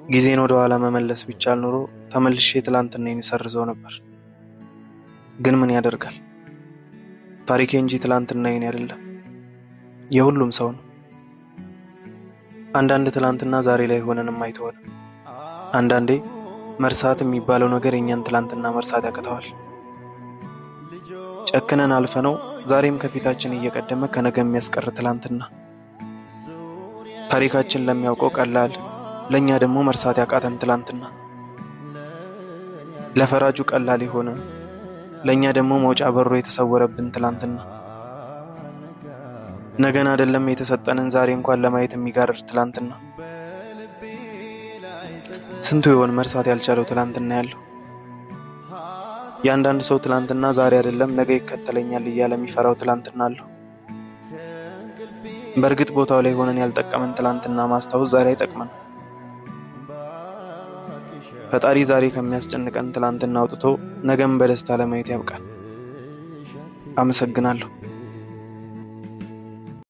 ጊዜን ወደ ኋላ መመለስ ቢቻል ኖሮ ተመልሼ ትላንትናዬን እሰርዘው ነበር። ግን ምን ያደርጋል፣ ታሪኬ እንጂ ትላንትናዬን አይደለም፣ የሁሉም ሰው ነው። አንዳንድ ትላንትና ዛሬ ላይ ሆነንም አይተወንም። አንዳንዴ መርሳት የሚባለው ነገር የእኛን ትላንትና መርሳት ያቅተዋል። ጨክነን አልፈነው ዛሬም ከፊታችን እየቀደመ ከነገ የሚያስቀር ትላንትና ታሪካችን ለሚያውቀው ቀላል ለእኛ ደግሞ መርሳት ያቃተን ትላንትና ለፈራጁ ቀላል የሆነ ለእኛ ደግሞ መውጫ በሮ የተሰወረብን ትላንትና ነገን አይደለም የተሰጠንን ዛሬ እንኳን ለማየት የሚጋርድ ትላንትና ስንቱ ይሆን መርሳት ያልቻለው ትላንትና ያለው የአንዳንድ ሰው ትላንትና ዛሬ አይደለም ነገ ይከተለኛል እያለ የሚፈራው ትላንትና አለው። በእርግጥ ቦታው ላይ ሆነን ያልጠቀመን ትላንትና ማስታወስ ዛሬ አይጠቅመን። ፈጣሪ ዛሬ ከሚያስጨንቀን ትላንትና አውጥቶ ነገም በደስታ ለማየት ያብቃል። አመሰግናለሁ።